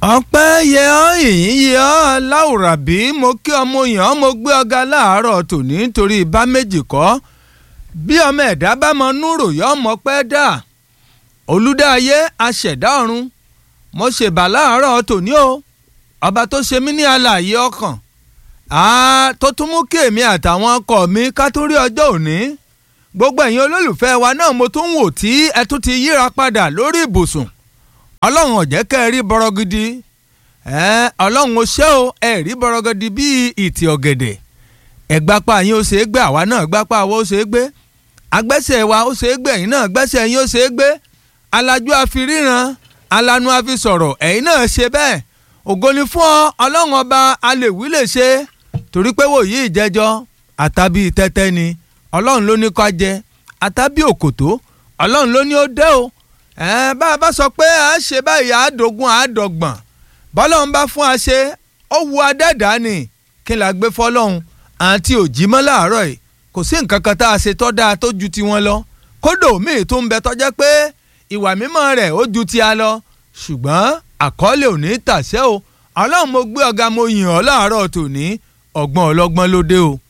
ọpẹ́ yẹ ọ́ ìyìn yẹ ọ́ láwùrábí mo kí ọmọ yàn mo gbé ọ̀gá láàárọ̀ tòní nítorí bá méjì kọ́ bí ọmọ ẹ̀dá bá mọ núrò yọ ọmọ pẹ́ dà olùdáyé aṣẹ̀dá ọ̀run mo ṣèbà láàárọ̀ tòní o ọba tó ṣe mí ní alààyè ọkàn tó tún mú kí èmi àtàwọn ọkọ mi ká tó rí ọjọ́ òní gbogbo ẹ̀yin olólùfẹ́ wa náà mo tún wò tí ẹ tún ti yíra padà lórí ibùsùn ọlọ́run ọ̀jẹ́ kẹ́ ẹ rí bọ́rọ́gidi ọlọ́run ó ṣe o ẹ rí bọ́rọ́gidi bíi ìtì ọ̀gẹ̀dẹ̀ ẹ̀gbápá yín ó ṣe é gbé àwa náà gbápá wa ó ṣe é gbé agbẹ́sẹ̀ wa ó ṣe é gbé ẹ̀yin náà gbẹ́sẹ̀ yín ó ṣe é gbé alájú àfiríran alanu àfi sọ̀rọ̀ ẹ̀yin náà ṣe bẹ́ẹ̀ ògo ni fún ọ ọlọ́run ọba alèwí lè ṣe torí pé wòye ìjẹjọ àtàbí tẹ́tẹ́ ni ọlọ́run ló ní kó jẹ àtàbí òkòtó ọlọ́run ló ní ó dé o ẹ bá a bá sọ pé a ṣe báyìí àádọ́gun àádọ́gbọ̀n bọ́lọ́run bá fún a ṣe ó wu adẹ́dá ni kí n là gbé fọlọ́run àǹtí òjì mọ́ láàárọ̀ yìí kò sí nǹkan kan tá a ṣe tọ́ dáa tó ju tiwọn lọ kódò míì tó ń bẹ tọ́jẹ́ pé ìwà mímọ́ rẹ̀ ó ju ti a lọ ṣùgbọ́n àkọọ́lẹ̀ ò ní tàṣẹ́ o ọlọ́run mo gbé ọ̀gá mo yìn ọ́ láàárọ̀ tòní ọgbọ́n ọlọ́gbọ́n ló dé o